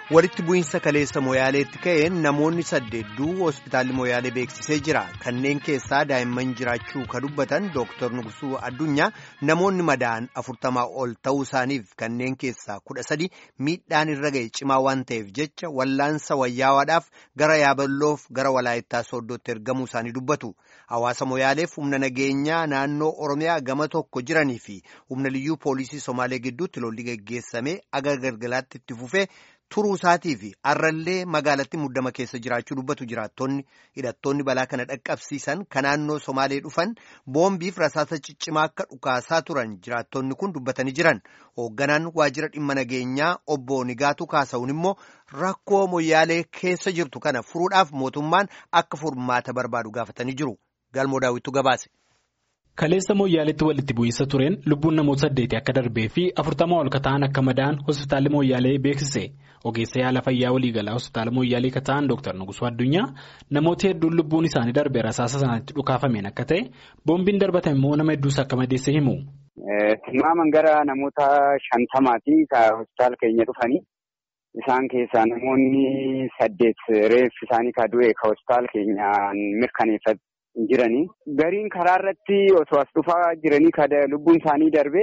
walitti bu'iinsa kaleessa moyaaleetti ka'een namoonni saddeedduu hospitaalli moyaalee beeksisee jira kanneen keessaa daa'imman jiraachuu ka dubbatan dooktar Nugusuu Addunyaa namoonni madaa'an afurtamaa ol ta'uu isaaniif kanneen keessaa kudha sadi miidhaan irra ga'e cimaa waan ta'eef jecha wallaansa wayyaawaadhaaf gara yaaballoof gara walaayittaa sooddootti ergamuu isaanii dubbatu hawaasa moyaaleef humna nageenyaa naannoo oromiyaa gama tokko jiranii fi humna liyyuu poolisii somaalee gidduutti lolli geggeessame aga galgalaatti itti fufee. turuu isaatii fi har'allee magaalatti muddama keessa jiraachuu dubbatu jiraattonni hidhattoonni balaa kana dhaqqabsiisan kan naannoo somaalee dhufan boombiif rasaasa ciccimaa akka dhukaasaa turan jiraattonni kun dubbatanii jiran hoogganaan waajjira dhimma nageenyaa obbo Nigaatu kaasa'uun immoo rakkoo moyyaalee keessa jirtu kana furuudhaaf mootummaan akka furmaata barbaadu gaafatanii jiru galmoo daawwittu gabaase. Kaleessa Mooyyaaleetti walitti bu'iinsa tureen lubbuun namoota saddeeti akka darbee fi afurtama ol kata'an akka madaa'an hospitaalli Mooyyaalee beeksise ogeessa yaala fayyaa waliigalaa hospitaala Mooyyaalee kata'an Dr. Nugusuu Addunyaa namoota hedduun lubbuun isaanii darbee rasaasa sanatti dhukaafameen akka ta'e boombiin darbatan immoo nama hedduus akka madeesse himu. Tilmaaman gara namoota shantamaati hospitaala keenya dhufanii isaan keessaa namoonni saddeet reeffi isaanii ka du'e ka hospitaala keenyaan mirkaneeffatu. jiranii gariin karaa irratti osoo as dhufaa jiranii kan lubbuun isaanii darbe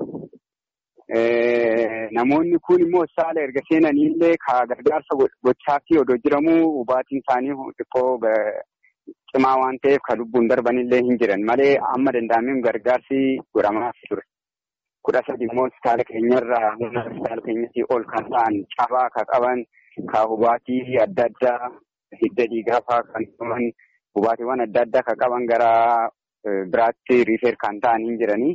namoonni kun immoo saala erga seenaniillee ka gargaarsa gochaafii odoo jiramuu hubaatiin isaanii xiqqoo cimaa waan ta'eef ka lubbuun darbanillee hin jiran malee amma danda'ameen gargaarsi godhamaa ture. kudha sadi immoo hospitaala keenyarraa humna hospitaala keenyatti ol kan ta'an cabaa ka qaban ka hubaatii adda addaa hidda dhiigaa fa'aa kan qaban. Hubaatiiwwan adda addaa kan qaban gara biraatti riifeer kan ta'an hin jiranii.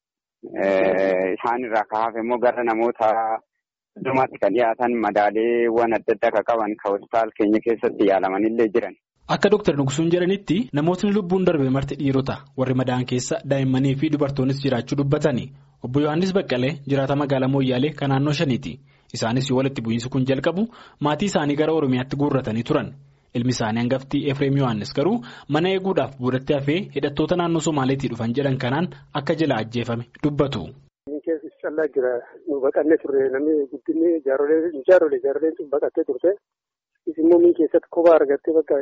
Isaan irraa kan hafe immoo gara namoota heddumaatti kan dhiyaatan madaaleewwan adda addaa kan qaban kan hospitaala keenya keessatti yaalamanillee jiran. Akka Dr. Nugusuun jedhanitti namootni lubbuun darbe marti dhiirota warri madaa'an keessa daa'immanii fi dubartoonnis jiraachuu dubbatani. Obbo Yohaannis Baqqalee jiraata magaalaa Mooyyaalee kan naannoo shaniiti. Isaanis yoo walitti bu'iinsi kun jalqabu maatii isaanii gara Oromiyaatti guurratanii turan. Ilmi isaanii hangaftii Efreem Yohaannis garuu mana eeguudhaaf boodatti hafee hidhattoota naannoo Somaaleetii dhufan jedhan kanaan akka jala ajjeefame dubbatu. Keessi callaa jira nu baqannee turre namni guddinni jaarolee jaaroleen sun baqattee turte immoo min keessatti kophaa argattee bakka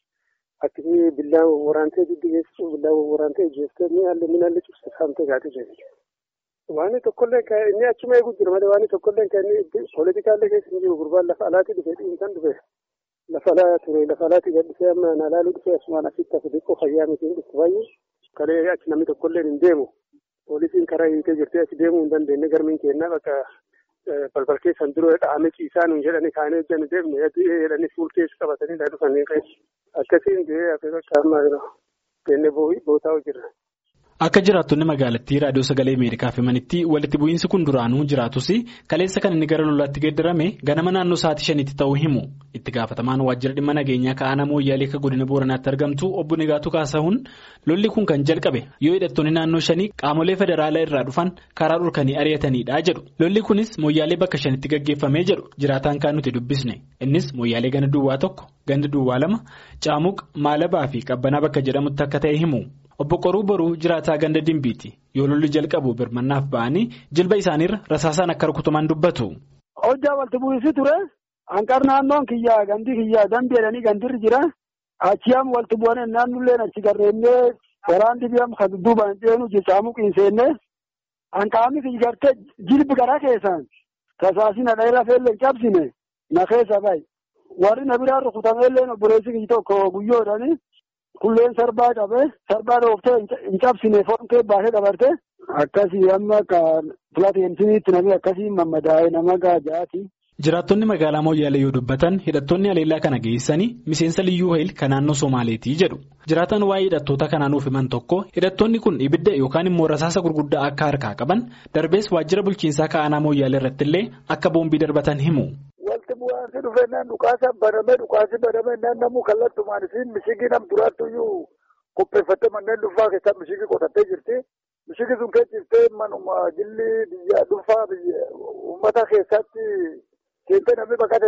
akkasii billaa waraantee diddi geessisu billaa waraantee jeeftee inni haalli min haalli cufte saamtee gaatee jirti. Waan tokkollee inni achuma eegu jira malee waan tokkollee kan inni pooletikaallee keessa hin jiru gurbaan lafa alaatii dhufe dhiinsan dhufe. Lafa alaa ture lafa alaatti gadhisee amma nalaaluu dhufee asumaan asitti hafe xiqqoo fayyaa miti hin dhuftu baay'ee kalee achi namni tokkollee hin deemu poolisiin karaa hiitee jirtee achi deemuu hin dandeenye garmiin kennaa bakka balbal keessan dura dhahamee ciisaa nuun jedhanii kaanee hojjannu deemne jedhanii fuul keessa qabatanii dha dhufanii akkasiin du'ee hafe bakka amma kennee bootaa hojirra. Akka jiraattonni magaalattii raadiyoo sagalee Ameerikaaf himanitti walitti bu'iinsi kun duraanuu jiraatus kaleessa kan inni gara lolaatti geeddarame ganama naannoo sa'aatii shaniitti ta'uu himu. Itti gaafatamaan waajjira dhimma nageenyaa ka'aana mooyyaalee akka godina booranaatti argamtu obbo Nigaatu Kaasahuun lolli kun kan jalqabe yoo hidhattoonni naannoo shanii qaamolee federaalaa irraa dhufan karaa dhorkanii ari'atanidha jedhu. Lolli kunis mooyyaalee bakka shanitti gaggeeffamee jedhu jiraataan kan nuti dubbisne. Innis mooyyaalee ganda duwwaa tokko ganda duwwaa lama caamuq maalabaa fi qabbanaa bakka jedhamutti akka ta'e himu. Obbo Qoruu Boruu jiraataa ganda Dimbiiti yoo lolli jalqabu birmannaaf ba'anii jilba isaaniirra rasaasaan akka rukutaman dubbatu. Hojjaa walitti bu'iinsi ture hanqar naannoon kiyyaa gandi kiyyaa dambi jedhanii gandirri jira achi am walitti bu'anii naannolleen achi garreennee waraan dibiyaam kan dudduubaan ceenu jechaamu qiinseenne hanqaamni kiyya gartee jilbi garaa keessaan tasaasina dheeraa feellee cabsine na keessa ba'i warri na biraan rukutameellee obboleessi kiyya tokko guyyoodhani. Kulleen sarbaa qabee sarbaa dhooftee hin cabsine foon baasee dabarte akkasii amma akka pilaatiinsiiniitti namni akkasii mammadaa'ee nama gaajaati. Jiraattonni magaalaa Mooyyaalee yoo dubbatan hidhattoonni aleellaa kana geessanii miseensa liyyuu hayil kan naannoo Somaaleetii jedhu. Jiraataan waa'ee hidhattoota kanaanuuf himan tokko hidhattoonni kun ibidda yookaan immoo rasaasa gurguddaa akka harkaa qaban darbees waajjira bulchiinsaa ka'aanaa Mooyyaalee irratti illee akka boombii darbatan himu. Wanti bu'aansi dhufeenyaan dhukaasa banamee dhukaasi banamee naan namuu kallattumaan isiin mishigii nam duraattuyyuu qopheeffattee manneen dhuunfaa keessaa mishigii qotattee jirti. Mishigii sun keessatti manuma jilli biyya dhuunfaa uummata keessatti seentee namni baqatee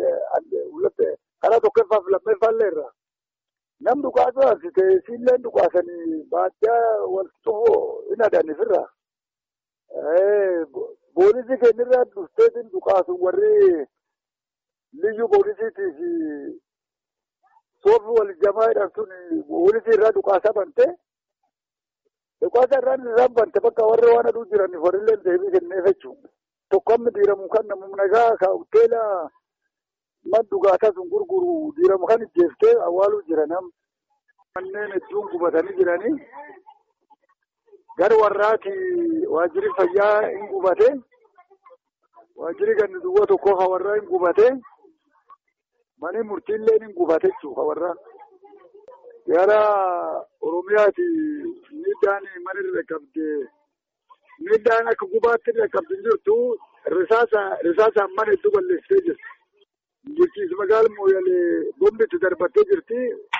beektaa karaa tokkoffaaf lammeeffaallee irra. Nam dhukaasa haasite isiillee dhukaasanii baadiyyaa wal xufuu hin adanifirra. Boolisii keenyarraa dhufteetiin dhukaasu warri liyyu poolisiitii fi soofii wal jamaa jedhamtuun poolisii irraa dhukaasa bante. Dhukaasa irraan isaan bante bakka warra waan aduu jiraniif warrillee deebii kenneef jechuudha. Tokko amma diiramu kan namni nagaa ka hoteela man dhugaataa sun gurguru diiramu kan ijjeeftee awwaaluu jiran manneen hedduun gubatanii jiranii. Gara warraati waajjirri fayyaa hin gubate. Waajjirri ganni duwwaa tokko hawarraa hin gubate. Mani murtiillee hin gubate jechuudha hawarraa. Gara Oromiyaati miidhaan mana irra qabde miidhaan akka gubaatti irra qabdi jirtu risaasaan mana hedduu balleessitee jirti. Bulchiinsa magaalaa Mooyalee bombitti darbattee jirti.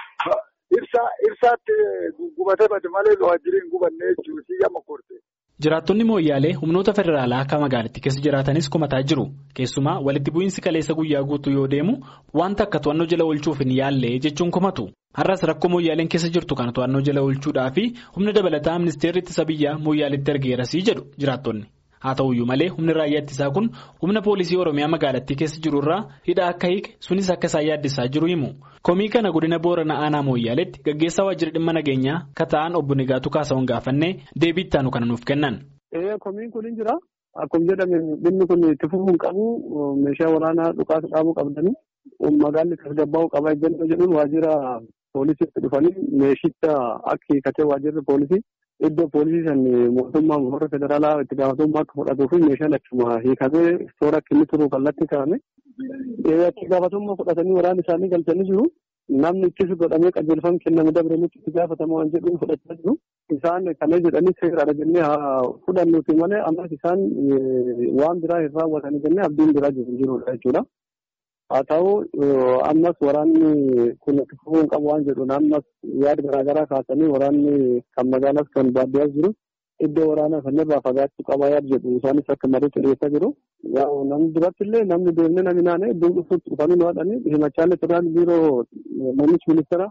Ibsaatti gubatee bade malee waajjirri hin gubanne jechuudha. Si gama korte. Jiraattonni mooyyaalee humnoota federaalaa akka magaalattii keessa jiraatanis komataa jiru. Keessumaa walitti bu'iinsi kaleessa guyyaa guutuu yoo deemu wanta akka to'annoo jala oolchuuf hin yaalle jechuun komatu. Har'as rakkoo mooyyaaleen keessa jirtu kana to'annoo jala oolchuudhaa fi humna dabalataa ministeerri ittisa biyyaa mooyyaaleetti ergeerasii jedhu jiraattonni. Haa ta'uyyuu malee humni raayyaa ittisaa kun humna poolisii Oromiyaa magaalattii keessa jiru irraa hidha akka hiike sunis akka isaan yaaddisaa jiru himu. Komii kana godina Booranaa Aanaa Mooyyaaleetti gaggeessaa waajjira dhimma nageenyaa kan ta'an obbo Nigaatuu Kaasawwan gaafannee deebii itti aanu kana nuuf kennan. Komiin kun hin jira. Akkuma jedhame dhimmi kun itti fufuu hin qabu. Meeshaa waraanaa dhukaasa dhaabuu qabdanii magaalli tasgabbaa'uu qaba ejjennoo jedhuun waajjira poolisiitti dhufanii meeshicha akka hiikatee waajjirri poolisii iddoo poolisii san mootummaa warra federaalaa itti gaafatamummaa akka fudhatuu fi meeshaan achuma hiikamee toora akka inni turu kallattii kaa'ame. Itti gaafatamummaa fudhatanii waraana isaanii galchanii jiru. Namni ittis godhamee qajeelfama kenname dabalanitti itti gaafatama waan jedhuun fudhachaa jiru. Isaan kana jedhanii seeraadha jennee fudhannuuti malee ammas isaan waan biraa hin raawwatanii jennee abdiin biraa jirudha jechuudha. Haa ta'u ammas waraanni kun itti fufuu hin qabu waan jedhuun ammas yaada garaagaraa kaasanii waraanni kan magaalaas kan baadiyyaas jiru iddoo waraanaa sanarraa fagaachuu qaba yaada jedhu isaanis akka marii dhiyeessaa jiru. Namni duratti illee namni deemnee namni naannoo iddoo dhufuutti dhufanii nu haadhanii himachaalee turaan biiroo muummichi ministeera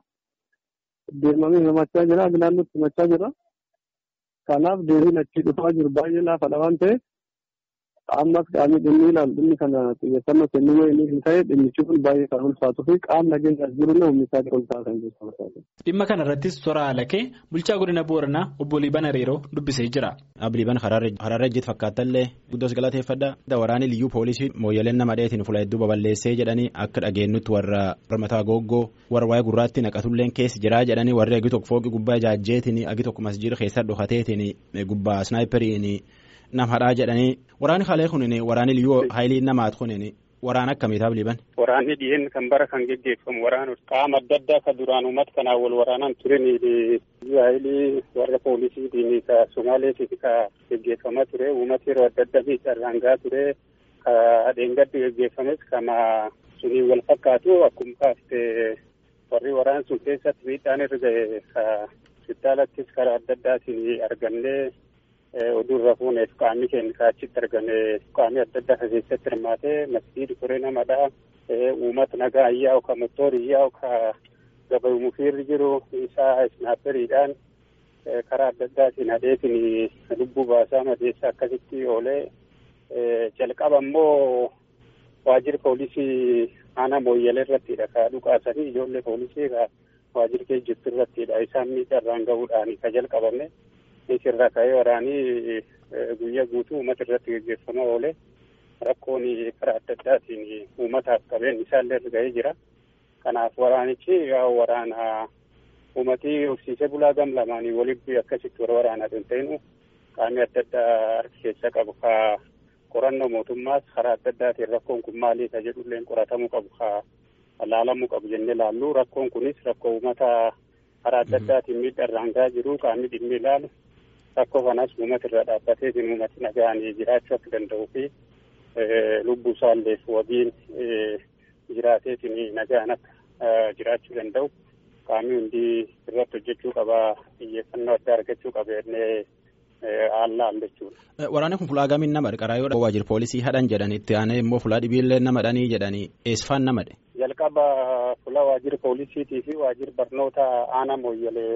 deemamee himachaa jira naannootti himachaa jira. Kanaaf deebiin achi dhufaa jiru baay'ee laafadha waan ta'eef ammas qaamni dhimmi ilaalu dhimmi kana xiyyeeffannoo kennuu yoo inni hin ta'e dhimmichi kun baay'ee kan ulfaatuu fi qaamni nageenyaas jirullee humni isaa ol taasisan jechuudha. Dhimma kana irrattis toora alakee bulchaa godina Booranaa obbo Liiban Hariiroo dubbisee jira. Liiban Haraarra ejjiit fakkaatallee guddoos galateeffadha. Waraanni liyyuu poolisii mooyyaleen nama dheetiin fuula hedduu babal'eessee jedhanii akka dhageenyutti warra mataa goggoo warra waa'ee gurraatti naqatulleen keessa jiraa jedhanii warri agi tokko fooqi gubbaa jaajjeetiin agi tokko masjiida keessa dhokateetiin gubbaa snaayiperiin nama hadhaa jedhanii waraanni halee kunin waraanni liyyuu haayilii namaat kunin waraana akkamiitaaf liban. Waraanni dhiyeenya kan bara kan geggeeffamu waraana qaama adda addaa kan duraan uummata kanaan wal waraanaan turen haayilii warra poolisiitiin ka Somaaleetiin ka geggeeffamaa ture uummata yeroo adda addaa miidhaan gahaa ture ka dheengaddi geggeeffames kama sunii wal fakkaatu akkuma kaafte warri waraana sun keessatti miidhaan irra gahe ka hospitaalattis karaa adda addaatiin argamnee oduurra fuuneef qaamni keenya kaachitti argame qaamni adda addaa keessatti hirmaatee masjiidi koree namadha uummata nagaa ayyaa'u ka motoori ayyaa'u ka gabayu mufiirri jiru isaa isnaaperiidhaan karaa adda addaatiin hadheetiin lubbuu baasaa madeessa akkasitti oolee jalqaba immoo waajjira poolisii aanaa mooyyalee irrattidha ka dhukaasanii ijoollee poolisii ka waajjira keessa jirtu irrattidha isaan miidhaan gahuudhaan ka jalqabame. Isirraa ka'ee waraanii guyyaa guutuu uummata irratti gaggeeffamaa oole rakkoon karaa adda addaatiin uummataaf qabeen isaallee irra ga'ee jira. Kanaaf waraanichi waraana uummatii horsiisee bulaa gam lamaanii walitti akkasitti warra waraanaa hin ta'inu qaamni adda addaa harki keessa qabu ka qorannoo mootummaas karaa adda addaatiin rakkoon kun maalii ka jedhulleen qoratamuu qabu ka laalamuu qabu jennee laallu rakkoon kunis rakkoo uummata karaa adda addaatiin miidhaan gahaa jiru qaamni dhimmi ilaalu. rakkoo kanas uummata irra dhaabbateetiin uummati nagaan jiraachuu akka danda'uu fi lubbuu isaalleef wabiin jiraateetiin nagaan akka jiraachuu danda'u qaamni hundi irratti hojjechuu qaba xiyyeeffannoo addaa argachuu qaba jennee haallaan jechuudha. Waraanni kun fulaa gamiin nama qarqaraa yoo waajjira poolisii hadhan jedhan itti aanee immoo fulaa dhibiillee nama dhanii jedhanii eessifaan nama dhe. Jalqaba fulaa waajjira poolisiitii fi waajjira barnoota aanaa mooyyalee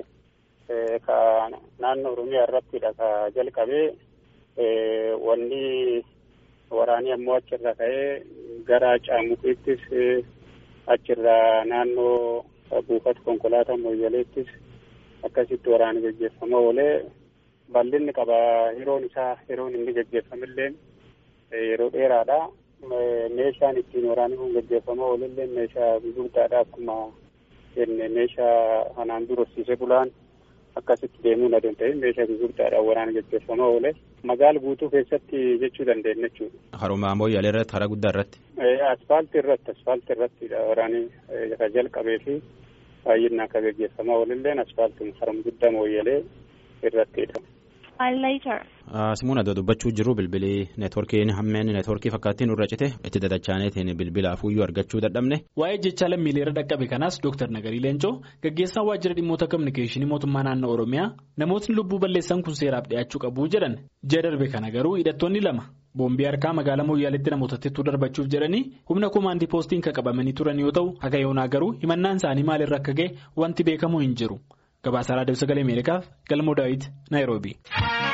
ka naannoo oromiyaa irrattidha ka jalqabee wanni waraanii ammoo achirra ka'ee gara Caamuqiittis achirraa naannoo buufata konkolaataa Mooyyaleettis akkasitti waraana gaggeeffamaa oolee bal'inni qaba yeroon isaa yeroon inni gaggeeffamillee yeroo dheeraadha. Meeshaan ittiin waraanni kun gaggeeffamaa oolillee meeshaa gurguddaadha akkuma jenne meeshaa kanaan dura horsiisee bulaan akkasitti deemuu na danda'e meeshaa gurguddaadhaan waraana gaggeeffamaa oole magaala guutuu keessatti jechuu dandeenya jechuudha. Haruma Mooyyalee irratti karaa guddaa irratti. Asfaaltii irratti asfaaltii irrattidha waraanni kan jalqabee fi baay'inaan kan gaggeeffamaa oolilleen asfaaltii haruma guddaa Mooyyalee irrattidha. Simuun adda dubbachuu jiru bilbilii neetworkiin hammeen neetworkii fakkaattiin irra cite itti dadachaaneetiin bilbila afuuyyuu argachuu dadhabne. Waa'ee jecha lammiilee irra dhaqqabe kanaas Dr. Nagarii Leencoo gaggeessaan waajjira dhimmoota kominikeeshinii mootummaa naannoo Oromiyaa namootni lubbuu balleessan kun seeraaf dhiyaachuu qabu jedhan ji'a darbe kana garuu hidhattoonni lama boombii harkaa magaalaa Mooyyaaleetti namootatti darbachuuf jedhanii humna komaandii poostiin kan qabamanii turan yoo ta'u haga yoonaa garuu himannaan isaanii maalirra akka ga'e wanti beekamu hin jiru. Gabaasa Raadiyoo Sagalee Ameerikaaf Galmoo Daawit Naayiroobii.